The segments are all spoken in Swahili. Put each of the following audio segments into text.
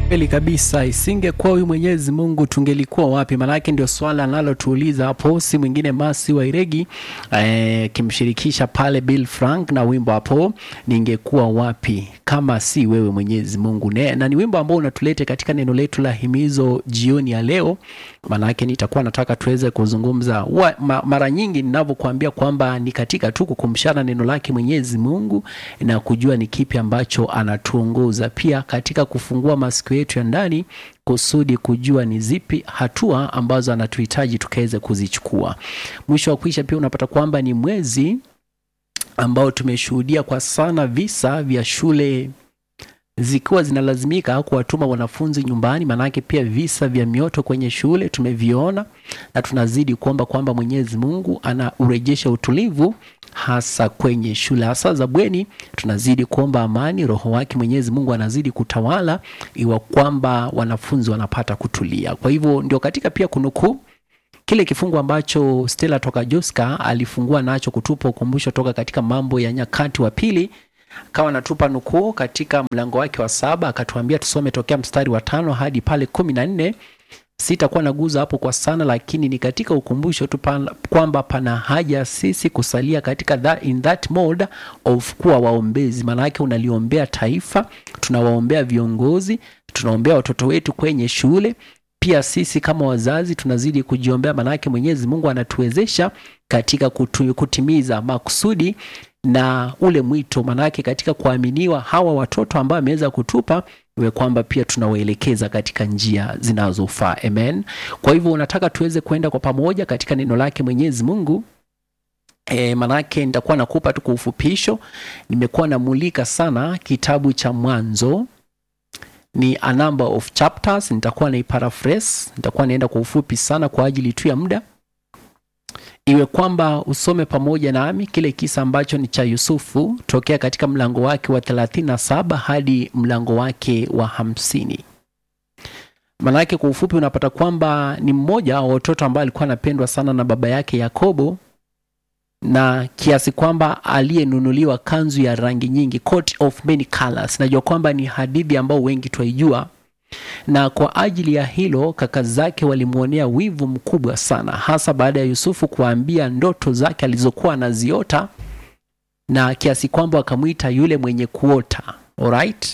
Kweli kabisa, isingekuwa huyu Mwenyezi Mungu tungelikuwa wapi? Maanake ndio swala analotuuliza hapo, si mwingine Masi wa Iregi akimshirikisha eh, pale Bill Frank na wimbo hapo, ningekuwa wapi kama si wewe Mwenyezi Mungu ne, na ni wimbo ambao unatulete katika neno letu la himizo jioni ya leo. Maanake nitakuwa nataka tuweze kuzungumza wa, ma, mara nyingi ninavyokuambia kwamba ni katika tu kukumshana neno lake Mwenyezi Mungu na kujua ni kipi ambacho anatuongoza, pia katika kufungua masikio yetu ya ndani kusudi kujua ni zipi hatua ambazo anatuhitaji tukaweze kuzichukua. Mwisho wa kuisha, pia unapata kwamba ni mwezi ambao tumeshuhudia kwa sana visa vya shule zikiwa zinalazimika kuwatuma wanafunzi nyumbani. Maanake pia visa vya mioto kwenye shule tumeviona, na tunazidi kuomba kwamba Mwenyezi Mungu anaurejesha utulivu hasa kwenye shule hasa za bweni. Tunazidi kuomba amani, Roho wake Mwenyezi Mungu anazidi kutawala, iwa kwamba wanafunzi wanapata kutulia. Kwa hivyo ndio katika pia kunukuu kile kifungu ambacho Stella toka Joska alifungua nacho kutupa ukumbusho toka katika Mambo ya Nyakati wa Pili akawa anatupa nukuu katika mlango wake wa saba akatuambia tusome tokea mstari wa tano hadi pale kumi na nne. Sitakuwa naguza hapo kwa sana, lakini ni katika ukumbusho tu kwamba pana haja sisi kusalia katika that, in that mode of kuwa waombezi. Maana yake unaliombea taifa, tunawaombea viongozi, tunaombea watoto wetu kwenye shule pia sisi kama wazazi tunazidi kujiombea, maanake Mwenyezi Mungu anatuwezesha katika kutu, kutimiza makusudi na ule mwito, maanake katika kuaminiwa hawa watoto ambao ameweza kutupa iwe kwamba pia tunawaelekeza katika njia zinazofaa. Amen. Kwa hivyo unataka tuweze kwenda kwa pamoja katika neno lake Mwenyezi Mungu. E, manake nitakuwa nakupa tu kwa ufupisho. Nimekuwa namulika sana kitabu cha Mwanzo ni a number of chapters. Nitakuwa na paraphrase, nitakuwa naenda kwa ufupi sana kwa ajili tu ya muda, iwe kwamba usome pamoja nami kile kisa ambacho ni cha Yusufu tokea katika mlango wake wa 37 hadi mlango wake wa hamsini. Maanake kwa ufupi unapata kwamba ni mmoja wa watoto ambao alikuwa anapendwa sana na baba yake Yakobo na kiasi kwamba aliyenunuliwa kanzu ya rangi nyingi, coat of many colors. Najua kwamba ni hadithi ambao wengi twaijua, na kwa ajili ya hilo kaka zake walimwonea wivu mkubwa sana, hasa baada ya Yusufu kuwaambia ndoto zake alizokuwa anaziota, na kiasi kwamba wakamwita yule mwenye kuota. Alright,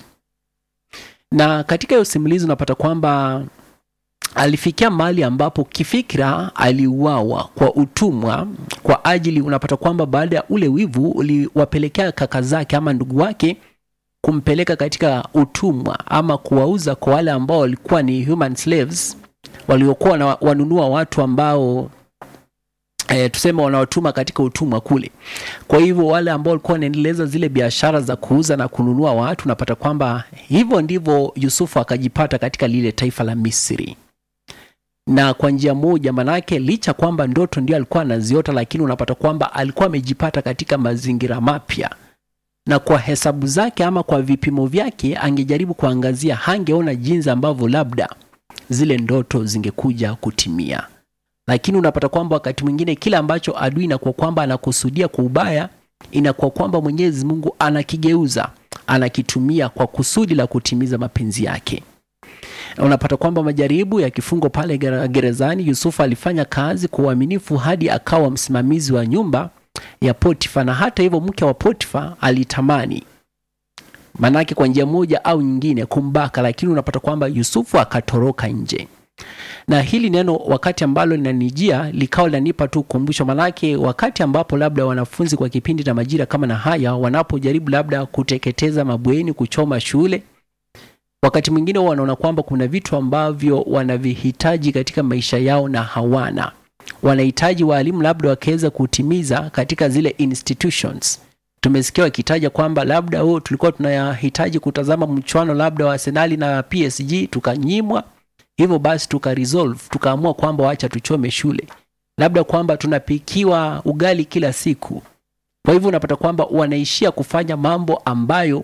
na katika hiyo simulizi unapata kwamba alifikia mahali ambapo kifikira aliuawa kwa utumwa kwa ajili, unapata kwamba baada ya ule wivu uliwapelekea kaka zake ama ndugu wake kumpeleka katika utumwa ama kuwauza kwa wale ambao walikuwa ni human slaves, waliokuwa wanunua watu ambao E, tuseme wanawatuma katika utumwa kule. Kwa hivyo wale ambao walikuwa wanaendeleza zile biashara za kuuza na kununua watu, unapata kwamba hivyo ndivyo Yusufu akajipata katika lile taifa la Misri na kwa njia moja, manake licha kwamba ndoto ndio alikuwa anaziota, lakini unapata kwamba alikuwa amejipata katika mazingira mapya, na kwa hesabu zake ama kwa vipimo vyake, angejaribu kuangazia, hangeona jinsi ambavyo labda zile ndoto zingekuja kutimia. Lakini unapata kwamba wakati mwingine kile ambacho adui inakuwa kwamba anakusudia kwa ubaya, inakuwa kwamba Mwenyezi Mungu anakigeuza, anakitumia kwa kusudi la kutimiza mapenzi yake unapata kwamba majaribu ya kifungo pale gerezani, Yusufu alifanya kazi kwa uaminifu hadi akawa msimamizi wa nyumba ya Potifa, na hata hivyo mke wa Potifa alitamani, manake kwa njia moja au nyingine kumbaka, lakini unapata kwamba Yusufu akatoroka nje. Na hili neno wakati ambalo linanijia likawa linanipa tu ukumbusho, manake wakati ambapo labda wanafunzi kwa kipindi na majira kama na haya wanapojaribu labda kuteketeza mabweni, kuchoma shule wakati mwingine wanaona kwamba kuna vitu ambavyo wanavihitaji katika maisha yao na hawana. Wanahitaji waalimu labda wakaweza kutimiza katika zile institutions. Tumesikia wakitaja kwamba labda oh, tulikuwa tunahitaji kutazama mchuano labda wa Arsenal na PSG tukanyimwa, hivyo basi tuka resolve tukaamua kwamba wacha tuchome shule, labda kwamba tunapikiwa ugali kila siku. Kwa hivyo unapata kwamba wanaishia kufanya mambo ambayo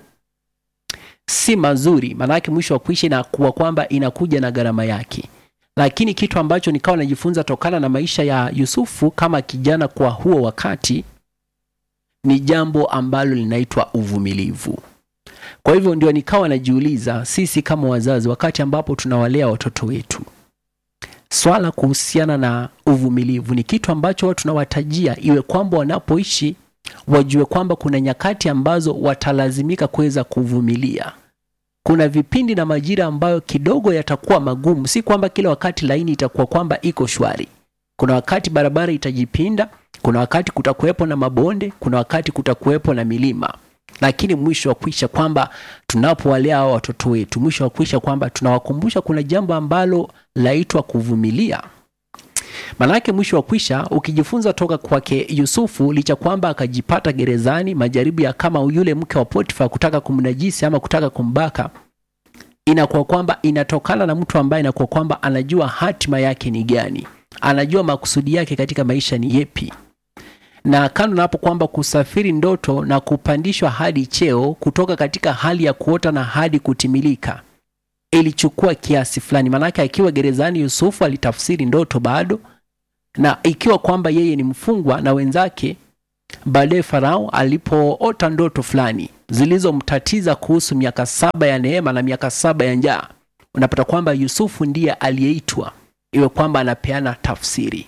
si mazuri, maanake mwisho wa kuishi inakuwa kwamba inakuja na gharama yake. Lakini kitu ambacho nikawa najifunza tokana na maisha ya Yusufu kama kijana kwa huo wakati ni jambo ambalo linaitwa uvumilivu. Kwa hivyo ndio nikawa najiuliza, sisi kama wazazi, wakati ambapo tunawalea watoto wetu, swala kuhusiana na uvumilivu ni kitu ambacho watu tunawatajia, iwe kwamba wanapoishi wajue kwamba kuna nyakati ambazo watalazimika kuweza kuvumilia. Kuna vipindi na majira ambayo kidogo yatakuwa magumu, si kwamba kila wakati laini itakuwa kwamba iko shwari. Kuna wakati barabara itajipinda, kuna wakati kutakuwepo na mabonde, kuna wakati kutakuwepo na milima, lakini mwisho wa kuisha kwamba tunapowalea hao watoto wetu, mwisho wa kuisha kwamba tunawakumbusha kuna jambo ambalo laitwa kuvumilia. Manake mwisho wa kwisha ukijifunza toka kwake Yusufu, licha kwamba akajipata gerezani, majaribu ya kama yule mke wa Potifa kutaka kumnajisi ama kutaka kumbaka, inakuwa kwamba inatokana na mtu ambaye inakuwa kwamba anajua hatima yake ni gani, anajua makusudi yake katika maisha ni yepi. Na kando na hapo kwamba kusafiri ndoto na kupandishwa hadi cheo kutoka katika hali ya kuota na hadi kutimilika ilichukua kiasi fulani, maanake akiwa gerezani Yusufu alitafsiri ndoto bado, na ikiwa kwamba yeye ni mfungwa na wenzake, baadaye Farao alipoota ndoto fulani zilizomtatiza kuhusu miaka saba ya neema na miaka saba ya njaa, unapata kwamba Yusufu ndiye aliyeitwa iwe kwamba anapeana tafsiri,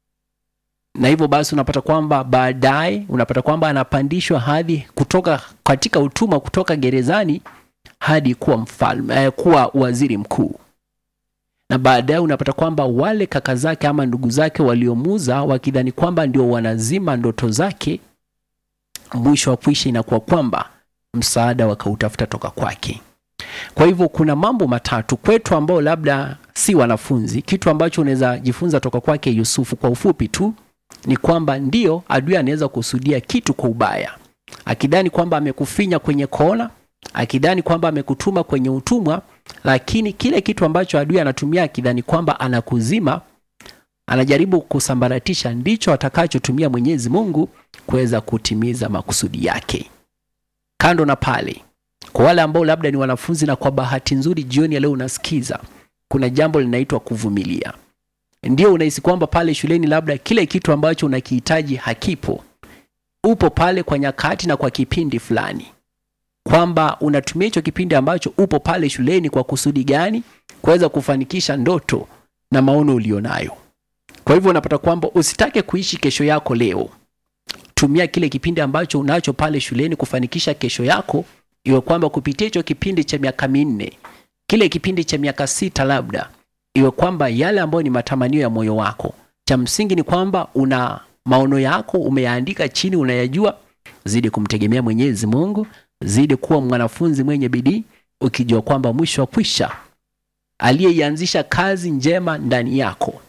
na hivyo basi unapata kwamba baadaye unapata kwamba anapandishwa hadhi kutoka katika utumwa kutoka gerezani hadi kuwa mfalme eh, kuwa waziri mkuu, na baadaye unapata kwamba wale kaka zake ama ndugu zake waliomuza wakidhani kwamba ndio wanazima ndoto zake, mwisho wa kuisha inakuwa kwamba msaada wakautafuta toka kwake. Kwa hivyo kuna mambo matatu kwetu ambao labda si wanafunzi, kitu ambacho unaweza jifunza toka kwake Yusufu kwa ufupi tu ni kwamba ndio adui anaweza kusudia kitu kwa ubaya, akidhani kwamba amekufinya kwenye kona akidhani kwamba amekutuma kwenye utumwa, lakini kile kitu ambacho adui anatumia akidhani kwamba anakuzima, anajaribu kusambaratisha, ndicho atakachotumia Mwenyezi Mungu kuweza kutimiza makusudi yake. Kando na pale, kwa wale ambao labda ni wanafunzi na kwa bahati nzuri jioni ya leo unasikiza, kuna jambo linaitwa kuvumilia. Ndio unahisi kwamba pale shuleni labda kile kitu ambacho unakihitaji hakipo, upo pale kwa nyakati na kwa kipindi fulani kwamba unatumia hicho kipindi ambacho upo pale shuleni kwa kusudi gani? Kuweza kufanikisha ndoto na maono ulionayo. Kwa hivyo unapata kwamba usitake kuishi kesho yako leo. Tumia kile kipindi ambacho unacho pale shuleni kufanikisha kesho yako, iwe kwamba kupitia hicho kipindi cha miaka minne, kile kipindi cha miaka sita, labda iwe kwamba yale ambayo ni matamanio ya moyo wako, cha msingi ni kwamba una maono yako umeyaandika chini, unayajua. Zidi kumtegemea Mwenyezi Mungu zidi kuwa mwanafunzi mwenye bidii, ukijua kwamba mwisho wa kwisha aliyeianzisha kazi njema ndani yako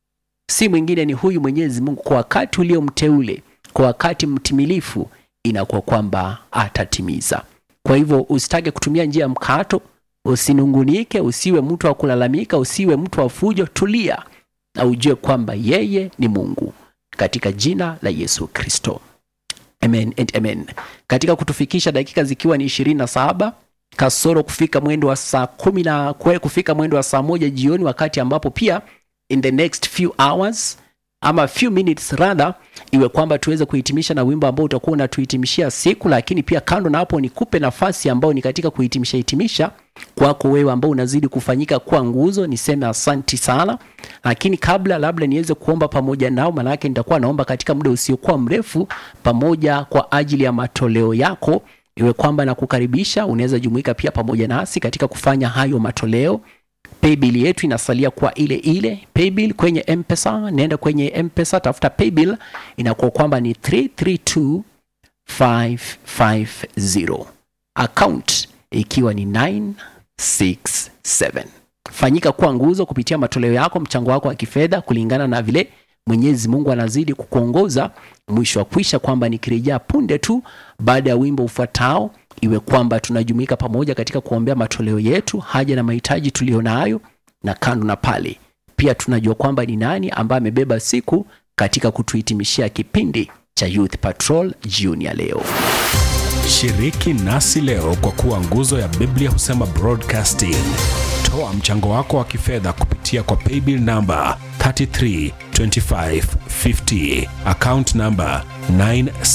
si mwingine ni huyu Mwenyezi Mungu. Kwa wakati uliomteule, kwa wakati mtimilifu, inakuwa kwamba atatimiza. Kwa hivyo usitake kutumia njia ya mkato, usinungunike, usiwe mtu wa kulalamika, usiwe mtu wa fujo. Tulia na ujue kwamba yeye ni Mungu, katika jina la Yesu Kristo. Amen and amen. Katika kutufikisha dakika zikiwa ni ishirini na saba kasoro kufika mwendo wa saa kumi na kwe kufika mwendo wa saa moja jioni, wakati ambapo pia in the next few hours ama few minutes rather, iwe kwamba tuweze kuhitimisha na wimbo ambao utakuwa unatuhitimishia siku. Lakini pia kando na hapo, nikupe nafasi ambao ni katika kuhitimisha hitimisha kwako wewe ambao unazidi kufanyika kuwa nguzo, niseme asanti sana. Lakini kabla labda niweze kuomba pamoja nao, maanake nitakuwa naomba katika muda usiokuwa mrefu pamoja kwa ajili ya matoleo yako, iwe kwamba na kukaribisha, unaweza jumuika pia pamoja nasi katika kufanya hayo matoleo. Paybill yetu inasalia kwa ile ile paybill kwenye M-Pesa. Nenda kwenye M-Pesa, tafuta paybill, inakuwa kwamba ni 332550 account ikiwa ni 967. Fanyika kuwa nguzo kupitia matoleo yako, mchango wako wa kifedha kulingana na vile Mwenyezi Mungu anazidi kukuongoza. Mwisho wa kwisha kwamba nikirejea punde tu baada ya wimbo ufuatao iwe kwamba tunajumuika pamoja katika kuombea matoleo yetu, haja na mahitaji tuliyonayo, na kando na pale pia tunajua kwamba ni nani ambaye amebeba siku katika kutuhitimishia kipindi cha Youth Patrol jioni ya leo. Shiriki nasi leo kwa kuwa nguzo ya Biblia husema broadcasting. Toa mchango wako wa kifedha kupitia kwa paybill namba 332550 account namba 9